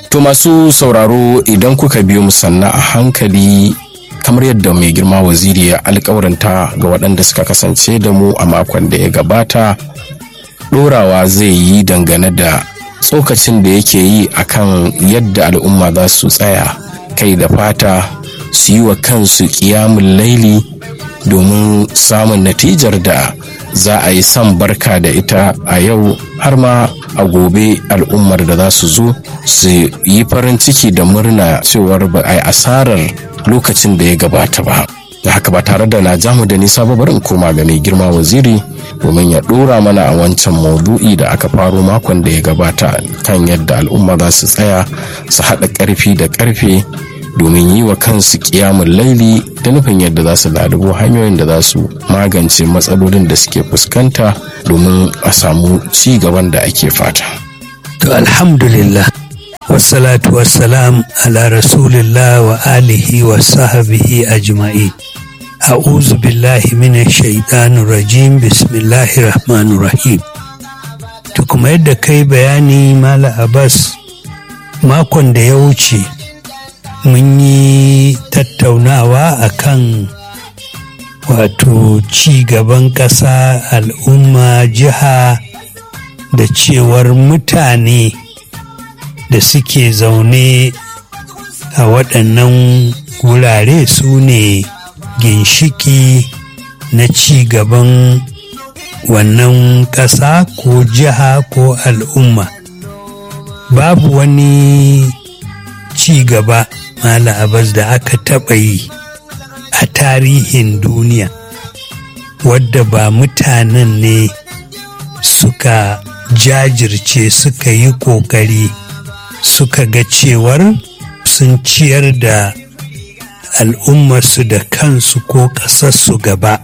To masu sauraro idan kuka biyo mu sanna a hankali kamar yadda mai girma waziri ya alkawarinta ga waɗanda suka kasance da mu a makon da ya gabata ɗorawa zai yi dangane da tsokacin da yake yi akan yadda al'umma za su tsaya kai da fata su yi wa kansu ƙiyamun laili domin samun natijar da za a yi son barka da ita a yau har ma a gobe al'ummar da za su zo su yi farin ciki da murna cewar ba a yi asarar lokacin da ya gabata ba da haka ba tare da na jamu da nisa ba barin koma ga mai girma waziri domin ya dora mana a wancan maudu'i da aka faro makon da ya gabata kan yadda al'umma za su tsaya su haɗa ƙarfi da ƙarfe domin yi wa kansu kiyamun laili da nufin yadda za su lalubo hanyoyin da za su magance matsalolin da suke fuskanta domin a samu ci gaban da ake fata. To alhamdulillah wassalatu wassalam ala rasulillah wa alihi wa sahabihi ajma'i a'udhu billahi minash shaitanir rajim bismillahir rahmanir rahim to kuma yadda kai bayani mala abbas makon da ya wuce mun yi tattaunawa akan wato ci gaban ƙasa al'umma jiha da cewar mutane da suke zaune a waɗannan wurare su ne ginshiki na ci gaban wannan ƙasa ko jiha ko al'umma babu wani ci gaba Mala Abbas da aka taɓa yi a tarihin duniya wadda ba mutanen ne suka jajirce suka yi ƙoƙari suka ga cewar sun ciyar da al'ummarsu da kansu ko ƙasarsu gaba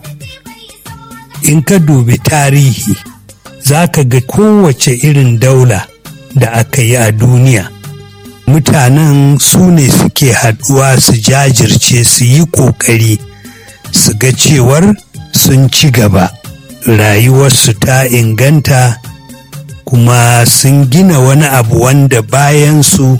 in ka dubi tarihi za ka ga kowace irin daula da aka yi a duniya mutanen su ne suke haɗuwa su jajirce su yi ƙoƙari su ga cewar sun ci gaba rayuwarsu ta inganta kuma sun gina wani abu wanda bayan su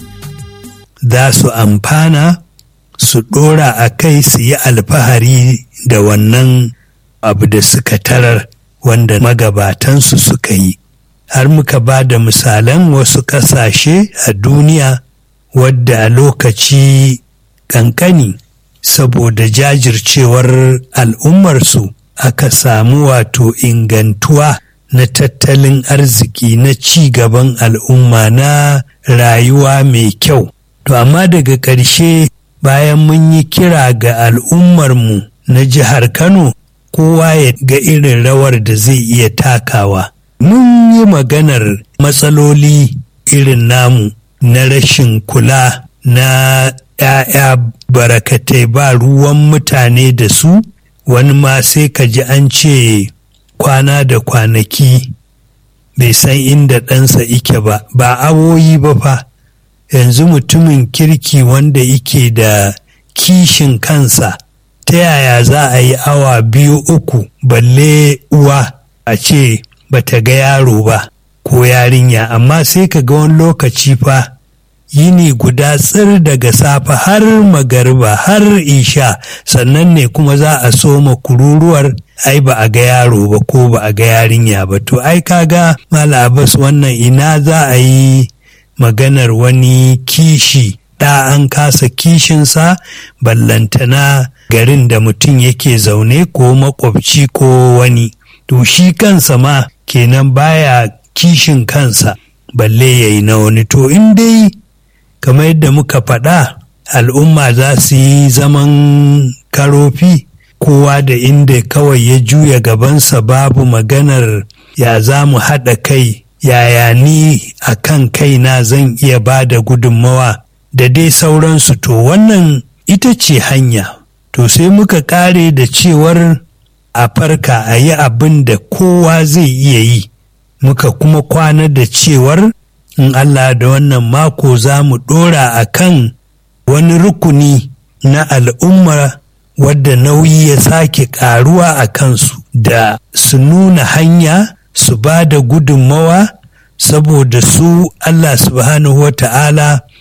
za su amfana su ɗora a kai su yi alfahari da wannan abu da suka tarar wanda magabatansu suka yi har muka ba da misalan wasu ƙasashe a duniya wadda a lokaci ƙanƙani saboda jajircewar al'ummarsu aka samu wato ingantuwa na tattalin arziki na ci gaban al'umma na rayuwa mai kyau. To amma daga ƙarshe bayan mun yi kira ga al'ummarmu na jihar Kano kowa ya ga irin rawar da zai iya takawa. Mun yi maganar matsaloli irin namu na rashin kula na ‘ya'ya barakatai ba ruwan mutane da su, wani ma sai ka ji an ce kwana da kwanaki bai san inda ɗansa ike ba, ba awoyi ba fa, yanzu mutumin kirki wanda ike da kishin kansa, ta yaya za a yi awa biyu uku balle uwa a ce bata ga yaro ba ko yarinya, amma sai ka ga wani lokaci fa. yini guda tsir daga safe har magariba har isha sannan ne kuma za a soma kururuwar ai ba a ga yaro ba ko ba a ga yarinya ba to ai kaga malabas wannan ina za a yi maganar wani kishi da an kasa kishinsa ballantana garin da mutum yake zaune ko makwabci ko wani to shi kansa ma kenan baya kishin kansa balle ya yi na wani to in dai kamar yadda muka faɗa al'umma za su yi zaman karofi kowa da inda kawai ya juya gabansa babu maganar ya za mu haɗa kai yaya ni a kan kaina zan iya ba da gudunmawa da dai sauransu to wannan ita ce hanya to sai muka ƙare da cewar a farka a yi abin da kowa zai iya yi muka kuma kwana da cewar in Allah da wannan mako za mu ɗora a kan wani rukuni na al'umma wadda nauyi ya sake ƙaruwa a kansu da su nuna hanya su ba da gudunmawa saboda su Allah subhanahu wa ta'ala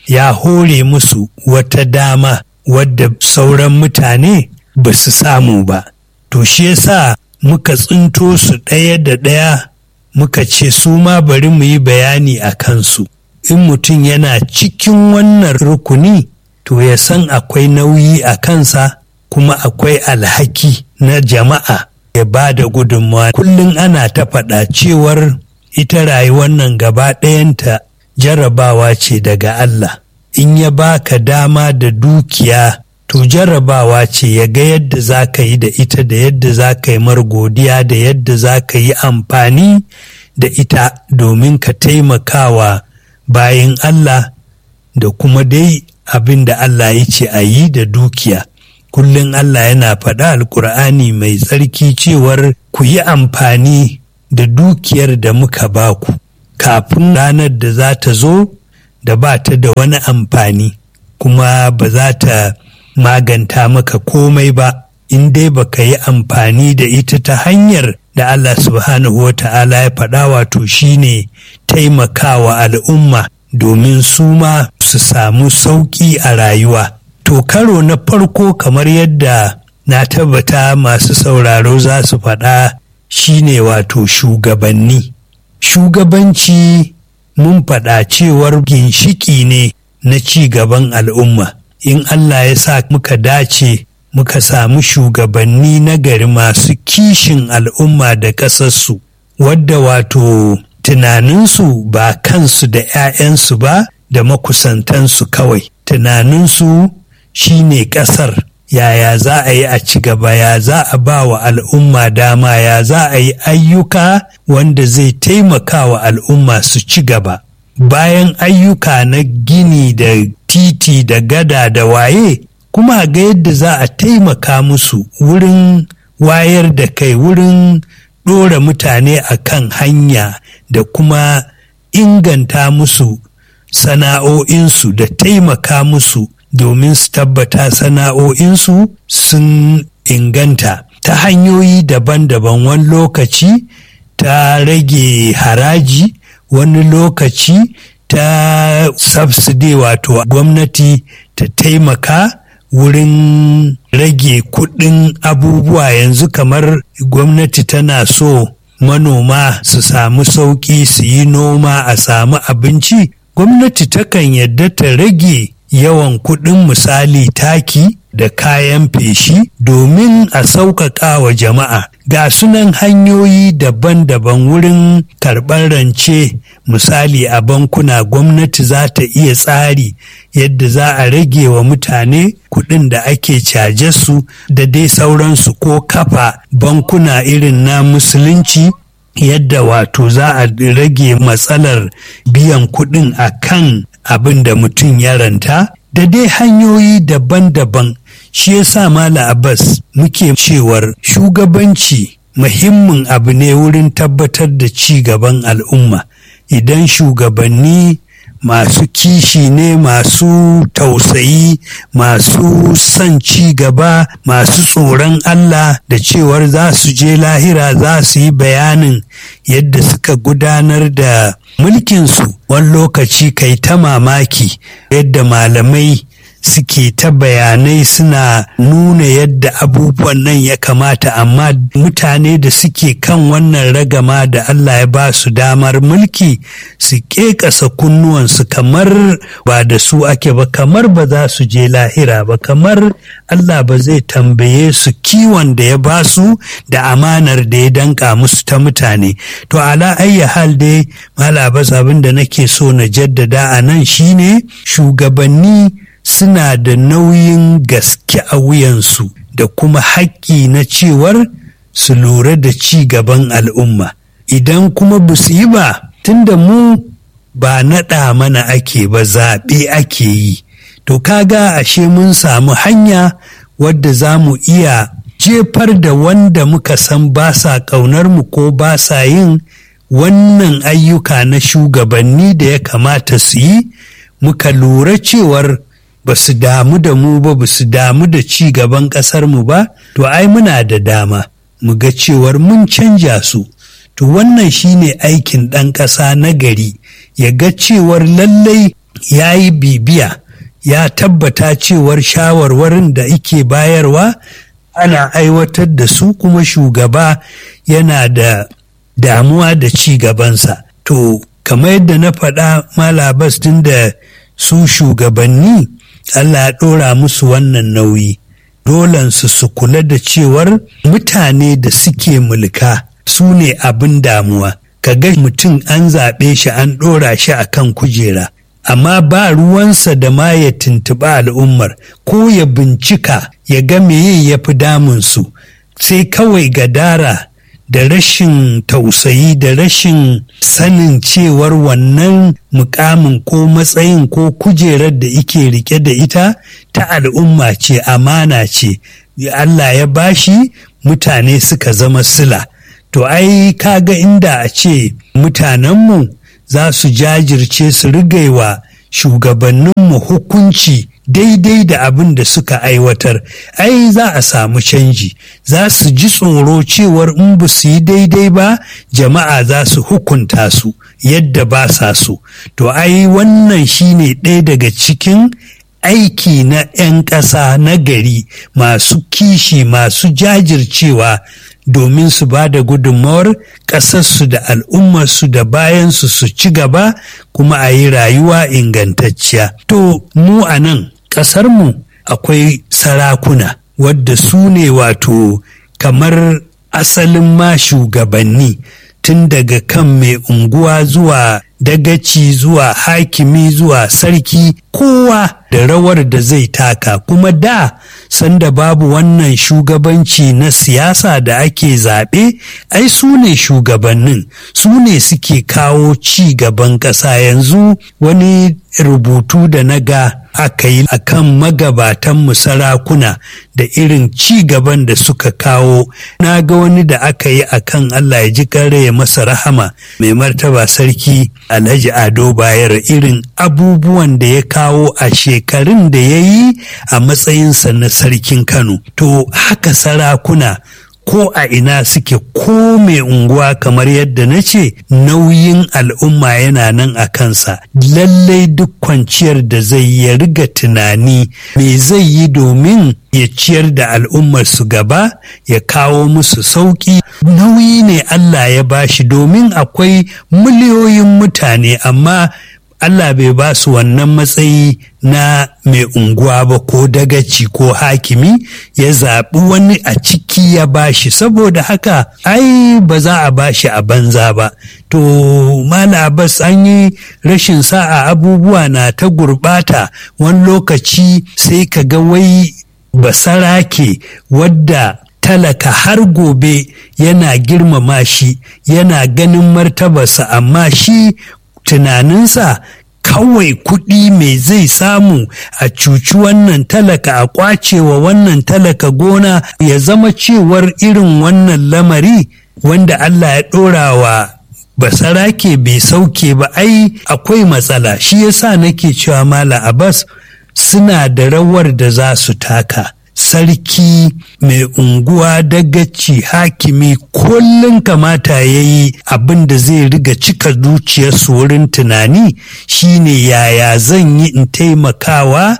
ya hore musu wata dama wadda sauran mutane ba su samu ba to shi yasa muka tsinto su ɗaya da ɗaya muka ce su ma bari mu yi bayani a kansu in mutum yana cikin wannan rukuni to ya san akwai nauyi a kansa kuma akwai alhaki na jama'a ya ba da gudunmawa kullum ana ta faɗa cewar ita rayuwar nan gaba ɗayanta jarrabawa ce daga Allah in ya baka dama da dukiya to jarrabawa ce ya ga yadda za ka yi da ita da yadda za ka yi godiya da yadda za ka yi amfani da ita domin ka taimakawa bayan Allah da kuma dai abin da Allah ya ce a yi da dukiya. Kullum Allah yana faɗa alkur'ani mai tsarki cewar ku yi amfani da dukiyar da muka baku kafin ranar da za ta zo da ba ta da wani amfani kuma ba za ta maganta maka komai ba in dai baka yi amfani da ita ta hanyar da Allah subhanahu wa ta'ala ya faɗa wato shine taimakawa al'umma domin su ma su samu sauƙi a rayuwa. To karo na farko kamar yadda na tabbata masu sauraro za su faɗa shine wato shugabanni. Shugabanci mun faɗa cewar ginshiki ne na ci gaban al'umma. In Allah ya sa muka dace muka samu shugabanni na gari masu kishin al'umma da ƙasarsu, wadda wato tunaninsu ba kansu da 'ya'yansu ba da makusantansu kawai. Tunaninsu shi ne ƙasar, yaya za a yi a ci gaba, ya za a ba wa al'umma dama, ya za a yi ayyuka wanda zai taimaka wa al'umma su ci gaba. Bayan ayyuka na gini da titi da gada da waye, kuma ga yadda za a taimaka musu wurin wayar da kai wurin ɗora mutane a kan hanya da kuma inganta musu sana'o'insu da taimaka musu domin su tabbata sana'o'insu sun inganta ta hanyoyi daban-daban wani lokaci ta rage haraji wani lokaci ta subsidy wato gwamnati ta taimaka wurin rage kuɗin abubuwa yanzu kamar gwamnati tana so manoma su samu sauƙi su yi noma a samu abinci gwamnati takan yadda ta rage yawan kuɗin misali taki da kayan feshi domin a sauƙaƙa wa jama'a ga sunan hanyoyi daban-daban wurin karɓar rance misali a bankuna gwamnati za ta iya tsari yadda za a rage wa mutane kuɗin da ake caje su da dai sauransu ko kafa bankuna irin na musulunci yadda wato za a rage matsalar biyan kuɗin a kan abin da mutum ya ranta da dai hanyoyi daban-daban shi ya sa mala abbas muke cewar shugabanci muhimmin abu ne wurin tabbatar da ci gaban al'umma idan shugabanni masu kishi ne masu tausayi masu son ci gaba masu tsoron Allah da cewar za su je lahira za su yi bayanin yadda suka gudanar da mulkinsu wani lokaci kai ta mamaki yadda malamai suke ta bayanai suna nuna yadda abubuwan nan ya kamata amma mutane da suke kan wannan ragama da Allah ya ba su damar mulki su ƙeƙasa kunnuwansu kamar ba da su ake ba kamar ba za su je lahira ba kamar Allah ba zai tambaye su kiwon da ya ba su da amanar da ya danka musu ta mutane to ala ayya hal dai malabas abin da nake so na jaddada a nan shine shugabanni suna da nauyin gaske a wuyansu da kuma haƙƙi na cewar su lura da ci gaban al'umma idan kuma ba su yi ba tunda mu ba naɗa mana ake ba zaɓe ake yi to kaga ashe mun samu hanya wadda za mu iya jefar da wanda muka san ba sa ƙaunar mu ko ba sa yin wannan ayyuka na shugabanni da ya kamata su yi muka lura cewar ba su damu da mu ba ba su damu da ci gaban ƙasar mu ba to ai muna da dama mu ga cewar mun canja su to wannan shine aikin ɗan ƙasa na gari ya ga cewar lallai ya yi bibiya ya tabbata cewar shawarwarin da ike bayarwa ana aiwatar da su kuma shugaba yana da damuwa da ci gabansa to kamar yadda na faɗa malabas tun da su shugabanni allah ya ɗora musu wannan nauyi dolansu su kula da cewar mutane da suke mulka su ne abin damuwa ka ga mutum an zaɓe shi an ɗora shi a kan kujera amma ba ruwansa da ma ya tuntuɓa al'ummar ko ya bincika ya ga meye ya fi damunsu sai kawai gadara da rashin tausayi da rashin sanin cewar wannan mukamin ko matsayin ko kujerar da ike rike da ita ta al'umma ce amana ce Allah ya bashi mutane suka zama sila to ai kaga inda a ce mutanenmu za su jajirce su rigaiwa shugabanninmu hukunci daidai da abin da suka aiwatar ai za a samu canji za su ji tsoro cewar in ba su yi daidai ba jama'a za su hukunta su yadda ba sa so to ai wannan shine ɗaya daga cikin aiki na 'yan ƙasa na gari masu kishi masu jajircewa domin su ba da gudunmawar ƙasarsu da al'ummarsu da bayansu su ci gaba kuma a yi rayuwa ingantacciya. To, mu a nan ƙasarmu akwai sarakuna wadda su ne wato kamar asalin ma shugabanni tun daga kan mai unguwa zuwa dagaci zuwa hakimi zuwa sarki kowa da rawar da zai taka kuma da sanda babu wannan shugabanci na siyasa da ake zaɓe ai su ne shugabannin su ne suke kawo ci gaban ƙasa yanzu wani rubutu da na ga aka yi a kan magabatanmu sarakuna da irin ci gaban da suka kawo na ga wani da aka yi a kan Allah ya ji kare ya masa rahama mai martaba sarki alhaji ado bayar irin abubuwan da ya kawo a shekarun da ya yi a matsayinsa na sarkin kano to haka sarakuna ko a ina suke ko mai unguwa kamar yadda na ce nauyin al'umma yana nan a kansa lallai duk kwanciyar da zai ya riga tunani me zai yi domin ya ciyar da al'ummar su gaba ya kawo musu sauƙi nauyi ne Allah ya bashi domin akwai miliyoyin mutane amma Allah bai ba su wannan matsayi na mai unguwa ba ko dagaci ko hakimi ya zaɓi wani a ciki ya bashi saboda haka ai ba za a bashi a banza ba to mala bas an yi rashin sa'a abubuwa na ta gurɓata wani lokaci sai ka ga wai basarake wadda talaka har gobe yana girmama shi yana ganin martabarsa amma shi tunaninsa kawai kuɗi mai zai samu a cuci wannan talaka a kwacewa wannan talaka gona ya zama cewar irin wannan lamari wanda Allah ya ɗora wa basarake bai sauke ba ai akwai matsala shi yasa nake cewa mala abbas suna da rawar da za su taka sarki mai unguwa dagaci hakimi kullum kamata ya yi abin da zai riga cika zuciyarsu wurin tunani shine yaya zan yi in taimakawa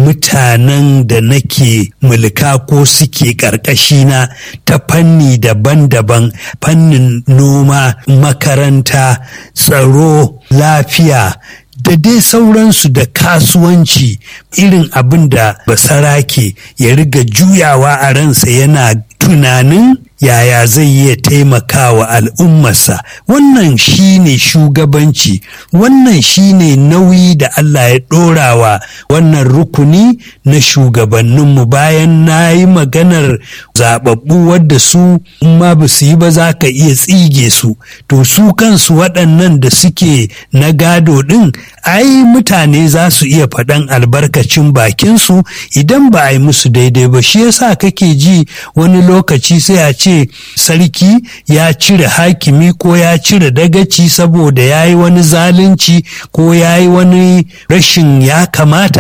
mutanen da nake mulka ko suke ƙarƙashina ta fanni daban-daban fannin noma makaranta tsaro lafiya da dai sauransu da kasuwanci irin abin da basarake ya riga juyawa a ransa yana tunanin yaya zai iya taimakawa al'ummarsa wannan shine shugabanci wannan shine nauyi da Allah ya ɗorawa wannan rukuni na shugabanninmu bayan na yi maganar zababbu wadda su ma ba su yi ba za ka iya tsige su to su kansu waɗannan da suke na gado ɗin ai mutane za su iya faɗan albarkacin bakinsu idan ba a yi musu daidai ba shi yasa kake ji wani lokaci sai a ce sarki ya cire hakimi ko ya cire dagaci saboda ya yi wani zalunci ko ya yi wani rashin ya kamata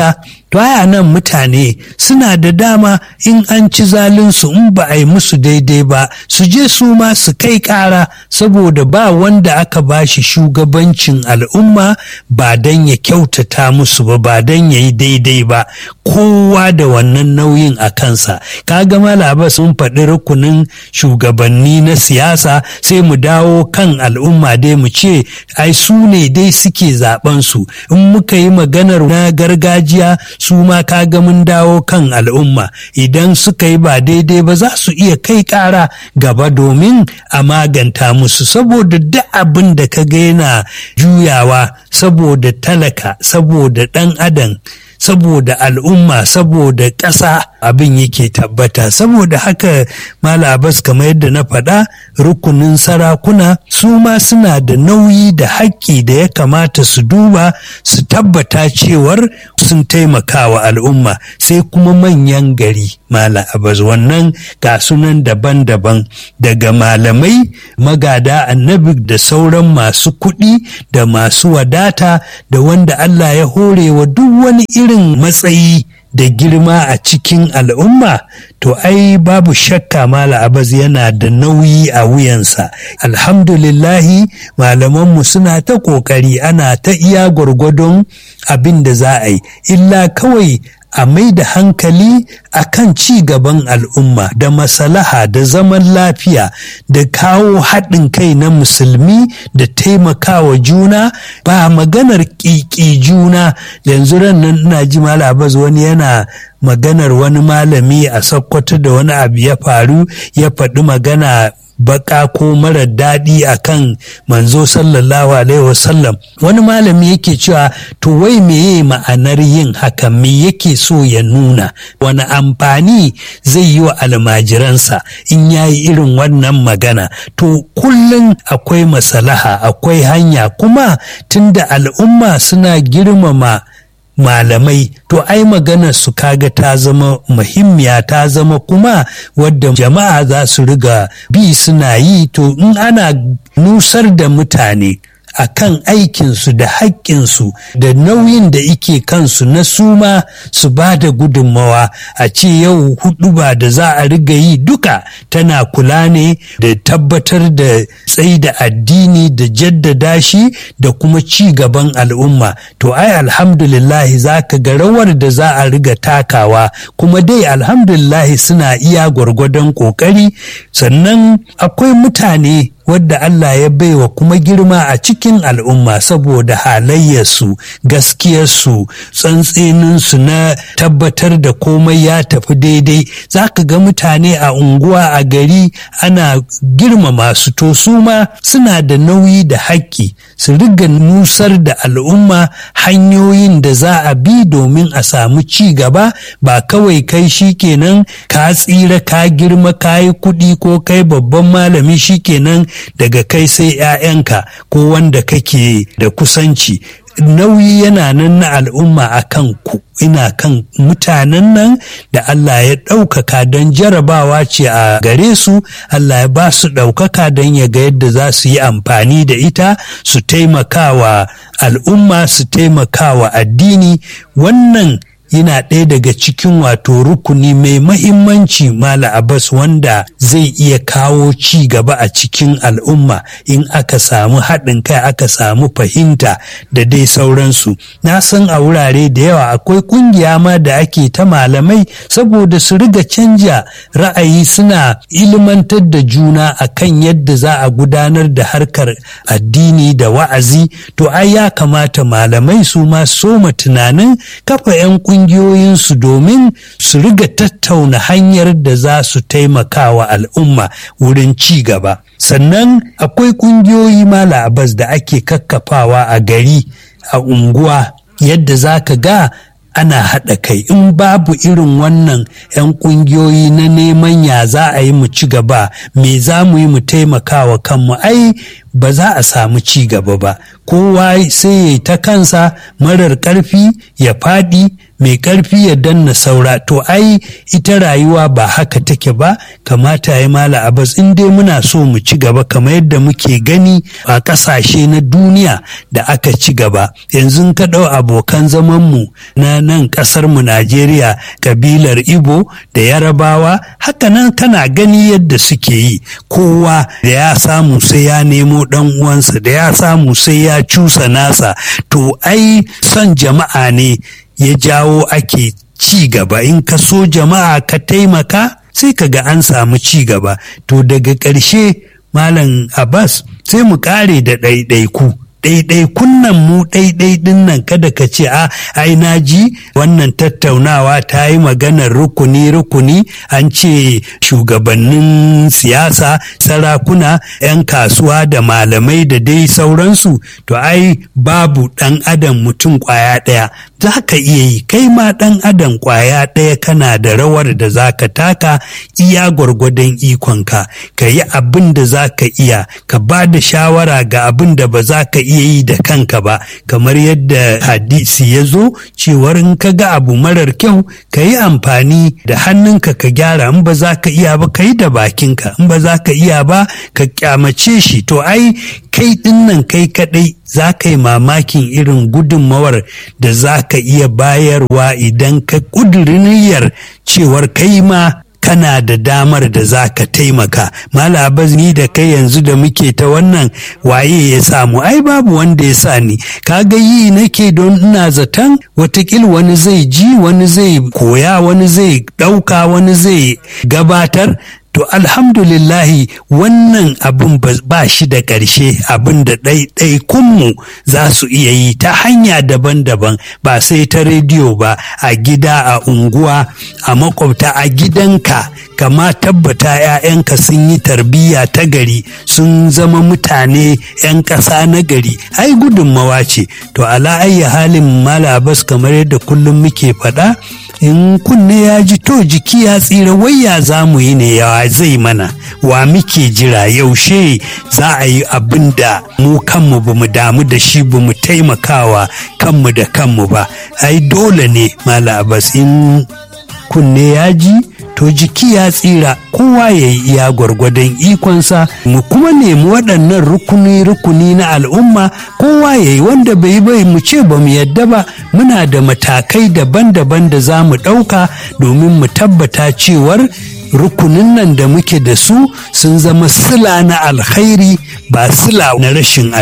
to aya nan mutane suna da dama in an ci zalinsu in ba a yi musu daidai ba su je su ma su kai ƙara saboda ba wanda aka ba shi shugabancin al'umma ba don ya kyautata musu ba ba don ya yi daidai ba kowa da wannan nauyin a kansa kaga malaba sun faɗi rukunin shugabanni na siyasa sai mu dawo kan al'umma dai mu ce ai su ne dai suke zaben su in muka yi maganar na gargajiya su ma kaga mun dawo kan al'umma idan suka yi ba daidai ba za su iya kai ƙara gaba domin a maganta musu saboda duk abin da ka ga yana juyawa saboda talaka saboda ɗan adam saboda al'umma saboda ƙasa abin yake tabbata saboda haka malabas kamar yadda na faɗa rukunin sarakuna su ma suna da nauyi da haƙƙi da ya kamata su duba su tabbata cewar sun taimaka wa al'umma sai kuma manyan gari mala abaz wannan ga sunan daban-daban daga malamai magada annabi da sauran masu kuɗi da masu wadata da wanda Allah ya hore wa duk wani irin matsayi da girma a cikin al'umma to ai babu shakka mala abaz yana da nauyi a wuyansa alhamdulillahi malamanmu suna ta ƙoƙari ana ta iya gwargwadon abin da za a yi illa kawai a mai da hankali a kan ci gaban al'umma da masalaha da zaman lafiya da kawo haɗin kai na musulmi da taimakawa juna ba maganar ƙiƙi juna yanzu ran nan ina ji malabaz wani yana maganar wani malami a sokoto da wani abu ya faru ya faɗi magana baka ko mara daɗi a kan manzo sallallahu alaihi wasallam wani malami yake cewa to wai meye ma'anar yin haka me yake so ya nuna wani amfani zai yi wa almajiransa in ya yi irin wannan magana to kullum akwai masalaha akwai hanya kuma tunda al'umma suna girmama malamai to ai maganar su kaga ta zama muhimmiya ta zama kuma wadda jama'a za su riga bi suna yi to in ana nusar da mutane a kan aikinsu da haƙƙinsu da nauyin da ike kansu na suma su ba da gudunmawa a ce yau hudu ba da za a riga yi duka tana kula ne da tabbatar da tsayi da addini da jaddada shi da kuma ci gaban al'umma to ai alhamdulillahi za ka ga rawar da za a riga takawa kuma dai alhamdulillahi suna iya gwargwadon ƙoƙari sannan akwai mutane wadda Allah ya baiwa kuma girma a cikin al'umma saboda halayyarsu gaskiyarsu tsantseninsu na tabbatar da komai ya tafi daidai za ka ga mutane a unguwa a gari ana girmama su to su ma suna da nauyi da haƙƙi su riga nusar da al'umma hanyoyin da za a bi domin a samu ci gaba ba kawai kai shi kenan ka tsira ka girma ka yi kuɗi ko kai babban malami shi kenan daga kai sai 'ya'yanka ko wanda kake da kusanci nauyi yana nan na al'umma a kan ku ina kan mutanen nan da Allah ya ɗaukaka don jarabawa ce a gare su Allah ya ba su ɗaukaka don ya ga yadda za su yi amfani da ita su taimakawa al'umma su taimakawa addini wannan yana ɗaya daga cikin wato rukuni mai mahimmanci mala abbas wanda zai iya kawo ci gaba a cikin al'umma in aka samu haɗin kai aka samu fahimta da dai sauransu na san a wurare da yawa akwai ƙungiya ma da ake ta malamai saboda su riga canja ra'ayi suna ilmantar da juna akan yadda za a gudanar da harkar addini da wa'azi to ai ya kamata malamai su ma soma tunanin kafa 'yan kungiyoyinsu domin su riga tattauna hanyar da za su taimaka wa al'umma wurin ci gaba sannan akwai kungiyoyi mala abas da ake kakkafawa a gari a unguwa yadda za ka ga ana haɗa kai in babu irin wannan 'yan ƙungiyoyi na neman ya za a yi mu ci gaba me za mu yi mu taimaka wa kanmu ai ba za a samu ci gaba ba kowa sai ya ta kansa marar ƙarfi ya faɗi mai ƙarfi ya danna saura to ai ita rayuwa ba haka take ba kamata ya mala abas in dai muna so mu ci gaba kamar yadda muke gani a ƙasashe na duniya da aka ci gaba yanzu ka ɗau abokan zamanmu na nan ƙasar mu najeriya kabilar ibo da yarabawa haka nan kana gani yadda suke yi kowa da ya samu sai ya nemo ɗan uwansa da ya samu sai ya cusa nasa to ai son jama'a ne ya jawo ake ci gaba in ka so jama'a ka taimaka sai ka ga an samu ci gaba to daga ƙarshe malam abbas sai mu ƙare da ɗaiɗaiku ɗaiɗaikun nan mu ɗaiɗai ɗin nan kada ka ce a ai na ji wannan tattaunawa ta yi maganar rukuni rukuni an ce shugabannin siyasa sarakuna 'yan kasuwa da malamai da dai sauransu to ai babu ɗan adam mutum ƙwaya ɗaya za ka iya yi kai ma ɗan adam ƙwaya ɗaya kana da rawar da za ka taka iya gwargwadon ikonka ka yi abin da za ka iya ka ba da shawara ga abin da ba za ka iya yi da kanka ba kamar yadda hadisi ya zo cewar in ka ga abu marar kyau ka yi amfani da hannunka ka gyara in ba za ka iya ba ka yi da bakinka in ba za ka iya ba ka kyamace shi to ai kai dinnan kai kadai za ka yi mamakin irin gudunmawar da za ka iya bayarwa idan ka ƙuduriniyar cewar kai ma kana da damar da za ka taimaka malabaz ni da kai yanzu da muke ta wannan waye ya samu ai babu wanda ya sa ni kaga yi nake don ina zaton watakil wani zai ji wani zai koya wani zai ɗauka wani zai gabatar to alhamdulillahi wannan abin ba shi da ƙarshe abin da ɗaiɗaikunmu za su iya yi ta hanya daban-daban ba sai ta rediyo ba a gida a unguwa a makwabta a gidanka kama tabbata 'ya'yanka sun yi tarbiyya ta gari sun zama mutane 'yan ƙasa na gari ai gudunmawa ce to ala ayya halin malabas kamar yadda kullum muke faɗa in kunne ya ji to jiki ya tsira wayya za mu yi ne yawa zai mana wa muke jira yaushe za a yi abin da mu kanmu ba mu damu da shi ba mu taimakawa kanmu da kanmu ba ai dole ne malabas in kunne ya ji to jiki ya tsira kowa ya yi iya gwargwadon ikonsa mu kuma nemi waɗannan rukuni-rukuni na al'umma kowa ya yi wanda bai bai mu ce ba mu yadda ba muna da matakai daban-daban da za mu ɗauka domin mu tabbata cewar rukunin nan da muke da su sun zama sila na alkhairi ba sila na rashin